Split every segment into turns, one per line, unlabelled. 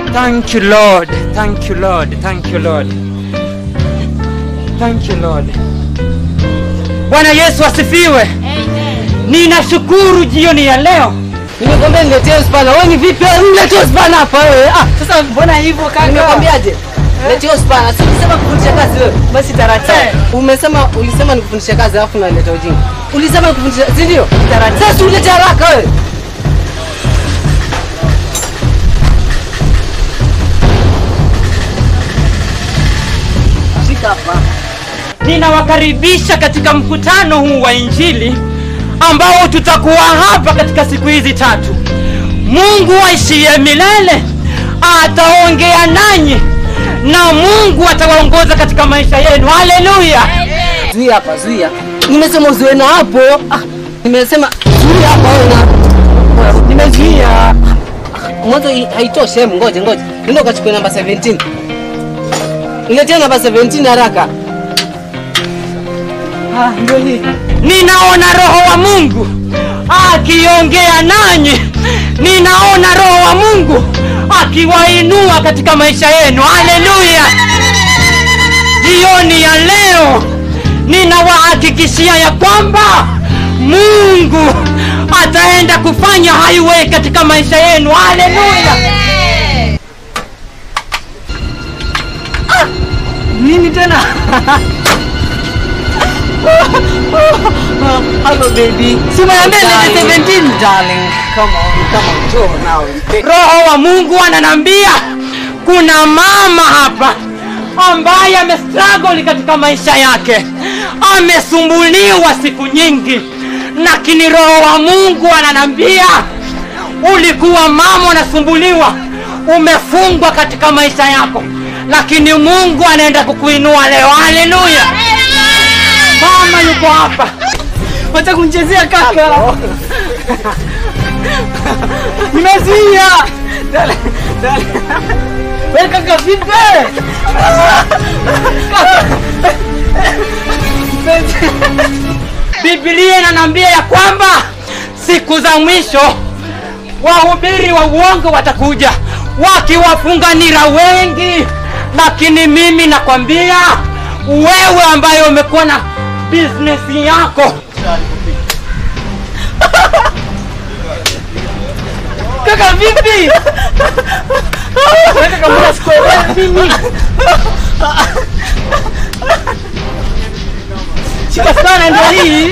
Thank you Lord. Thank you Lord. Thank you Lord. Thank you Lord. Bwana Yesu asifiwe. Ninashukuru jioni ya leo.
Nimekwambia niletee spana. Wewe ni vipi? Wewe Niletee spana hapa wewe. Ah,
Sasa mbona hivyo kaka?
nimekwambiaje? Niletee spana. Si ulisema kufundisha kazi wewe.
Basi taratibu.
Umesema ulisema nikufundisha kazi alafu unaleta ujinga. Ulisema nikufundisha, si ndio? Sasa ulete haraka wewe. Shika hapa.
Ninawakaribisha katika mkutano huu wa Injili ambao tutakuwa hapa katika siku hizi tatu. Mungu aishiye milele ataongea nanyi na Mungu atawaongoza katika maisha yenu. Haleluya!
Zuia hapa, zuia. Nimesema uzuie na hapo. Ah, nimesema zuia hapa wewe na. Nimezuia. Mwanzo hii haitoshi, hebu ngoja ngoja. Nenda ukachukue namba 17. Niletea namba 17 haraka. Ah, ndio hii.
Ninaona Roho wa Mungu akiongea nanyi, ninaona Roho wa Mungu akiwainua katika maisha yenu. Haleluya! Jioni ya leo ninawahakikishia ya kwamba Mungu ataenda kufanya highway katika maisha yenu. Haleluya!
Nini tena? Hello baby.
Si umeambia nilete
Darling.
17?
Darling, come on, come on, Joe now.
Roho wa Mungu ananambia kuna mama hapa ambaye amestruggle katika maisha yake, amesumbuliwa siku nyingi, lakini Roho wa Mungu ananambia ulikuwa mama unasumbuliwa, umefungwa katika maisha yako, lakini Mungu anaenda kukuinua leo. Haleluya! Mama yuko hapa, wacha kumchezea kaka. Nimezuia. Dale, dale. Wewe kaka vipi? Biblia inaniambia ya kwamba siku za mwisho wahubiri wa uongo watakuja wakiwafunganira wengi, lakini mimi nakwambia wewe ambaye umekuwa na business yako kaka vipi? Wewe kaka mbona sikuelewi mimi? Shika sana ndio hii.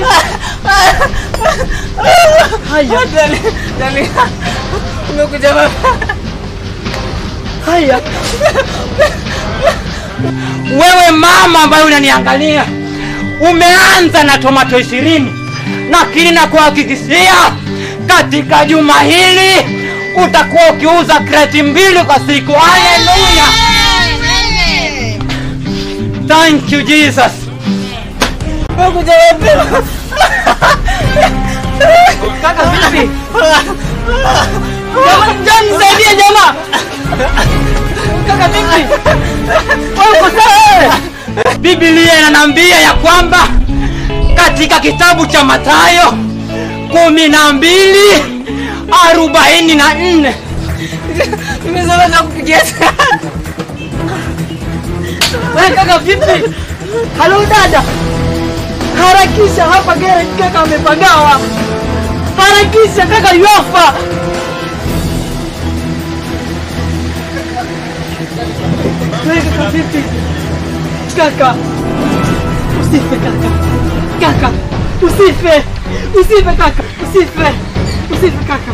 Haya.
Dali, dali. Umekuja baba.
Haya. Wewe mama ambaye unaniangalia umeanza na tomato ishirini, lakini nakuhakikishia katika juma hili utakuwa ukiuza kreti mbili kwa siku. Haleluya! Thank you Jesus.
Umekuja wapi?
Kaka vipi? Jamaa, njoo nisaidie jamaa. Kaka vipi? Wewe uko sawa wewe? Biblia inaniambia ya kwamba katika kitabu cha Mathayo kumi na mbili arobaini na nne
Nimesema na kupigia
Wewe kaka vipi? Halo dada. Harakisha hapa garage kaka amepagawa. Harakisha kaka yofa. Wewe kaka vipi? Kaka. Usife kaka. Kaka. Usife. Usife kaka. Usife. Usife kaka.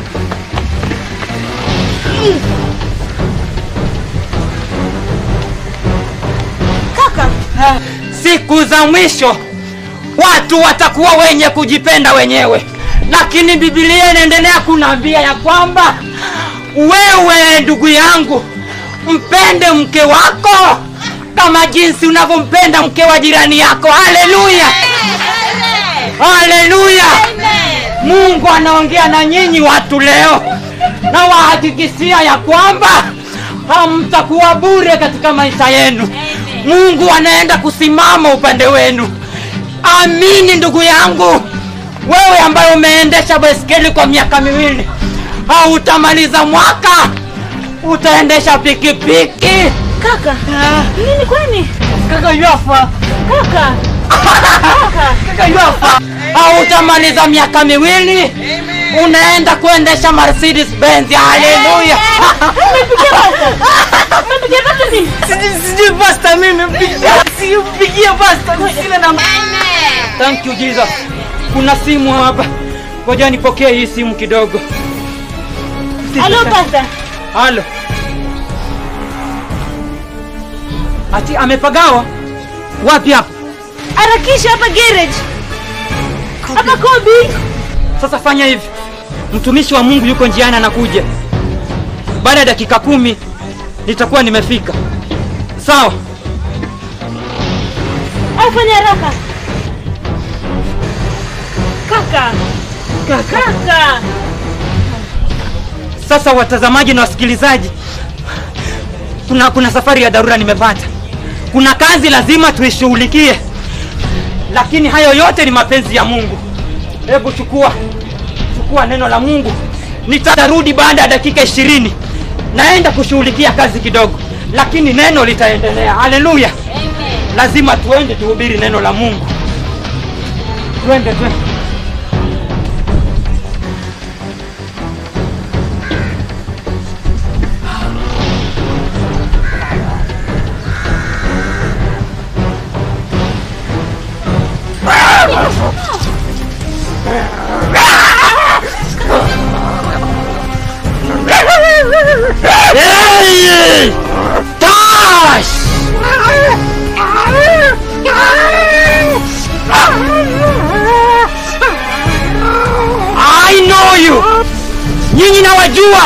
Kaka.
siku za mwisho watu watakuwa wenye kujipenda wenyewe lakini bibilia inaendelea kunaambia ya kwamba wewe ndugu yangu mpende mke wako kama jinsi unavyompenda mke wa jirani yako haleluya haleluya mungu anaongea na nyinyi watu leo na wahakikishia ya kwamba hamtakuwa bure katika maisha yenu mungu anaenda kusimama upande wenu amini ndugu yangu wewe ambaye umeendesha baiskeli kwa miaka miwili hautamaliza mwaka utaendesha pikipiki
Kaka, nini kwani?
kaka yafa
Kaka,
kaka yafa hautamaliza miaka miwili unaenda kuendesha Mercedes Benz haleluya
umepigia basta. Umepigia basta nini?
sijui pasta mimi simpigie pasta sina na thank you Jesus kuna simu hapa ngoja nipokee hii simu kidogo
Halo basta.
halo ati amepagawa wapi hapa
Harakisha hapa garage. Hapa Kobi.
sasa fanya hivi mtumishi wa mungu yuko njiani anakuja baada ya dakika kumi nitakuwa nimefika sawa
Afanya haraka. Kaka. Kaka.
sasa watazamaji na wasikilizaji kuna kuna safari ya dharura nimepata kuna kazi lazima tuishughulikie lakini hayo yote ni mapenzi ya mungu hebu chukua chukua neno la mungu nitarudi baada ya dakika ishirini naenda kushughulikia kazi kidogo lakini neno litaendelea haleluya lazima tuende tuhubiri neno la mungu twende twende Hey! Tash! I know you! Nyinyi nawajua!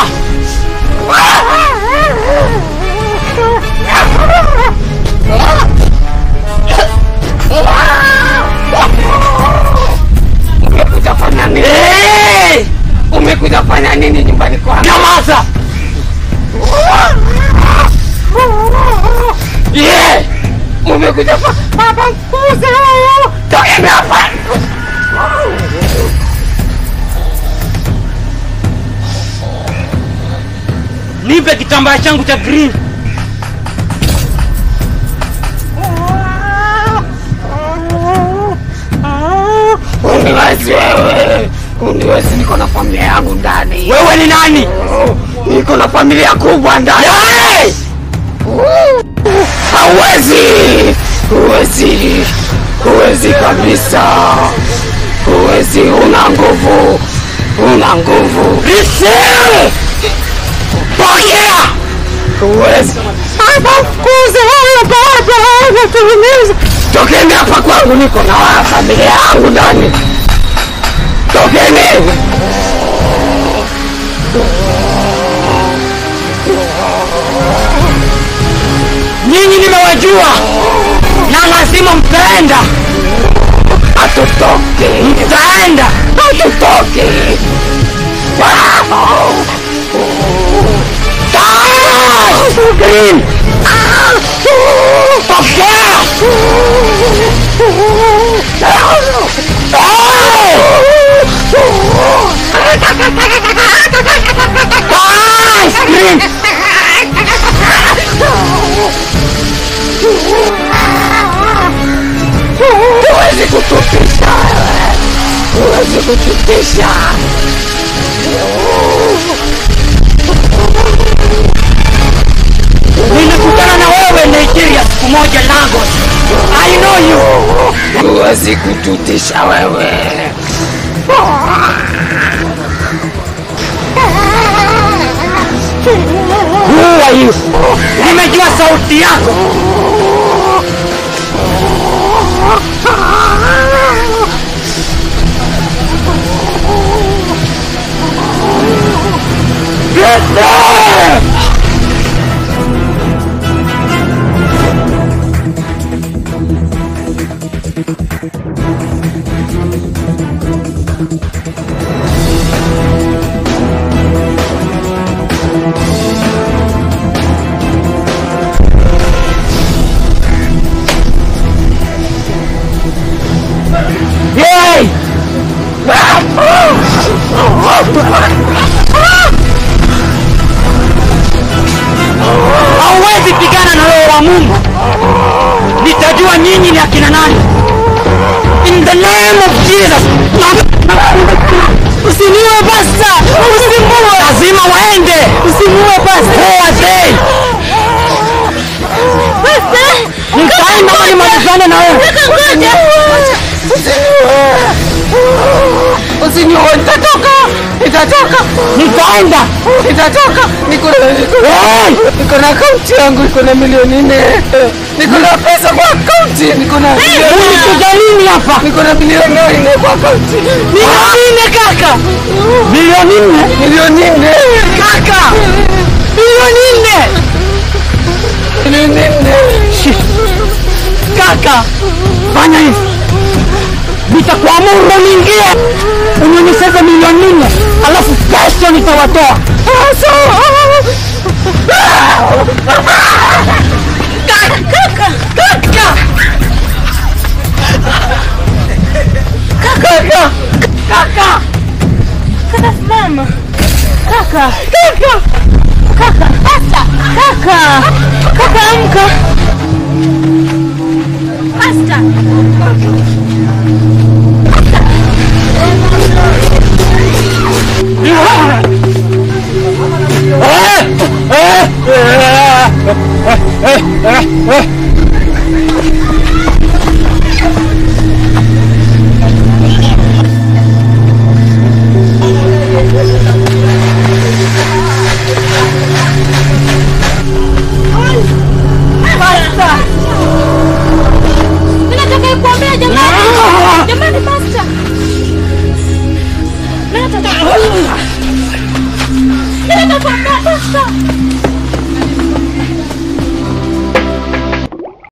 Umekuja fanya nini?
Hey!
Umekuja fanya nini nyumbani kwangu?
Nyamaza! Yeah!
Umekuja fa baba mkuze wewe. Toka hapa.
Nipe kitambaa changu cha green.
Uniwezi wewe. Uniwezi niko na familia yangu ndani.
Wewe ni nani?
Niko na familia kubwa ndani.
Hey!
Hawezi. Huwezi. Huwezi kabisa. Huwezi, una nguvu. Una nguvu.
Receive!
Pokea. Huwezi. Baba mkuze wewe baba, unatuumiza. Tokeni hapa kwangu, niko na wa- familia yangu ndani. Tokeni.
Nyinyi nimewajua na lazima mtaenda,
Hatutoki.
mtaenda.
Hatutoki. Wow. Ah! Green. Ah! Pokea. Ah! Green. Huwezi kutupisha wewe. Huwezi kutupisha.
Nilikutana na wewe Nigeria siku moja Lagos. I know you.
Huwezi kututisha wewe.
Who are you? Nimejua sauti yako.
Get there!
Hey!
Pasta, usimuue.
lazima waende
Usimuue pasta.
wote
Pasta.
nitaenda nimalizane na wewe
Kaka ngoja.
Usiniue, nitatoka, nitatoka,
nitaenda
nitatoka. Niko na
Hey!
niko na akaunti yangu iko na milioni nne. Niko na pesa kwa akaunti, niko na milioni
ulikuja nini hapa
niko na milioni nne kwa akaunti.
Milioni nne kaka.
milioni nne
Milioni nne
Kaka. Milioni nne.
milioni nne.
Kaka.
fanya hivi nitakuamuru niingie unionyeseze milioni nne alafu kesho nitawatoa
Kaka. Kaka.
Kaka,
Kaka. Kaka simama. Kaka. Kaka. Kaka. Pasta. Kaka. Kaka amka. Pasta.